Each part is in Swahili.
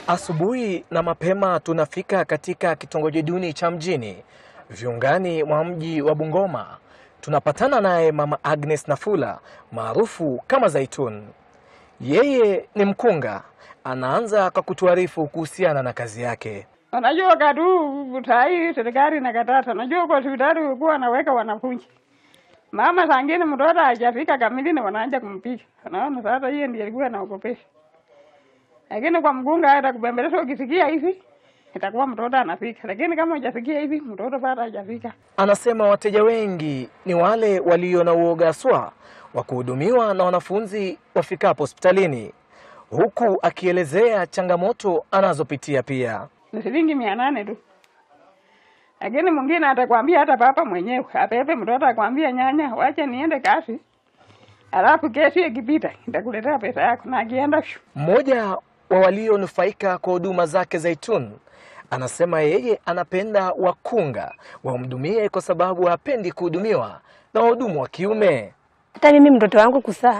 Asubuhi na mapema tunafika katika kitongoji duni cha mjini viungani mwa mji wa Bungoma. Tunapatana naye Mama Agnes Nafula maarufu kama Zaitun. Yeye ni mkunga. Anaanza kwa kutuarifu kuhusiana na kazi yake. Unajua kadu tai serikali inakataza. Unajua kwa hospitali ulikuwa wanaweka wanafunzi. Mama sangine mtoto hajafika kamili na wanaanza kumpiga. Unaona sasa hiyo ndiyo ilikuwa inaogopesha. Lakini kwa mgunga hata kubembeleza ukisikia hivi itakuwa mtoto anafika. Lakini kama hujasikia hivi mtoto bado hajafika. Anasema wateja wengi ni wale walio na uoga swa wa kuhudumiwa na wanafunzi wafikapo hospitalini, huku akielezea changamoto anazopitia pia. Ni shilingi mia nane tu. Lakini mwingine atakwambia hata papa mwenyewe apepe mtoto akwambia nyanya, wacha niende kazi. Alafu kesi ikipita nitakuletea pesa yako na akienda shu. Mmoja wa walionufaika kwa huduma zake Zaitun anasema yeye anapenda wakunga wamhudumie kwa sababu hapendi kuhudumiwa na wahudumu wa kiume. Hata mimi mtoto wangu kusaa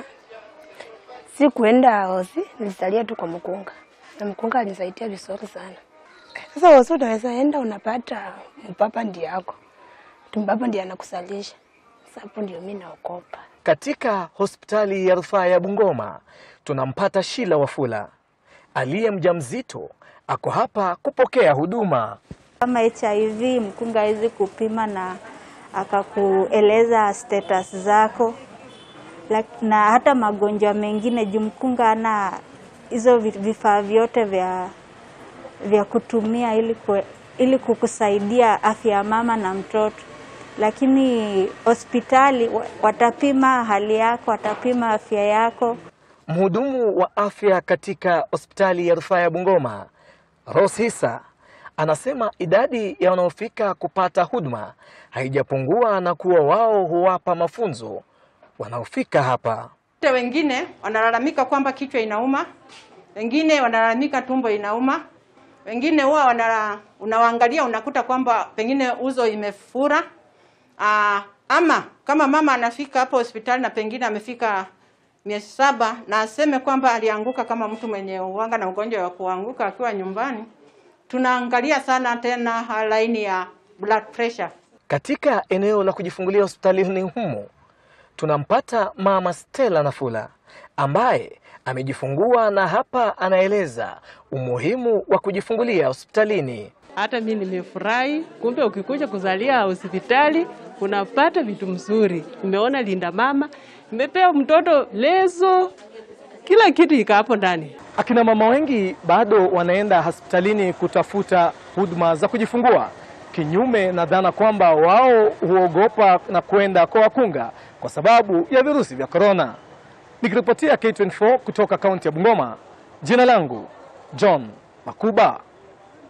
si kuenda hosi, nilisalia tu kwa mkunga na mkunga alinisaidia vizuri sana. Sasa hosi unaweza enda unapata mpapa ndiye yako mpapa ndiye anakusalisha. Sasa hapo ndio mimi naokopa. Katika hospitali ya rufaa ya Bungoma tunampata Shila Wafula aliye mjamzito, ako hapa kupokea huduma. Kama HIV mkunga hawezi kupima na akakueleza status zako Lak- na hata magonjwa mengine juu mkunga ana hizo vi- vifaa vyote vya, vya kutumia ili, kue, ili kukusaidia afya ya mama na mtoto, lakini hospitali wa- watapima hali yako, watapima afya yako. Mhudumu wa afya katika hospitali ya rufaa ya Bungoma, Rose Hisa, anasema idadi ya wanaofika kupata huduma haijapungua na kuwa wao huwapa mafunzo wanaofika hapa. Wote wengine wanalalamika kwamba kichwa inauma, wengine wanalalamika tumbo inauma, wengine huwa wanala, unawaangalia unakuta kwamba pengine uzo imefura. Aa, ama kama mama anafika hapo hospitali na pengine amefika miezi saba na aseme kwamba alianguka kama mtu mwenye uwanga na ugonjwa wa kuanguka akiwa nyumbani, tunaangalia sana tena laini ya blood pressure. Katika eneo la kujifungulia hospitalini humo tunampata mama Stella Nafula ambaye amejifungua na hapa anaeleza umuhimu wa kujifungulia hospitalini. Hata mi nimefurahi, kumbe ukikuja kuzalia hospitali unapata vitu mzuri. Nimeona linda mama, nimepewa mtoto leso, kila kitu iko hapo ndani. Akina mama wengi bado wanaenda hospitalini kutafuta huduma za kujifungua, kinyume na dhana kwamba wao huogopa na kwenda kwa wakunga kwa sababu ya virusi vya korona. Nikiripotia K24 kutoka kaunti ya Bungoma, jina langu John Makuba.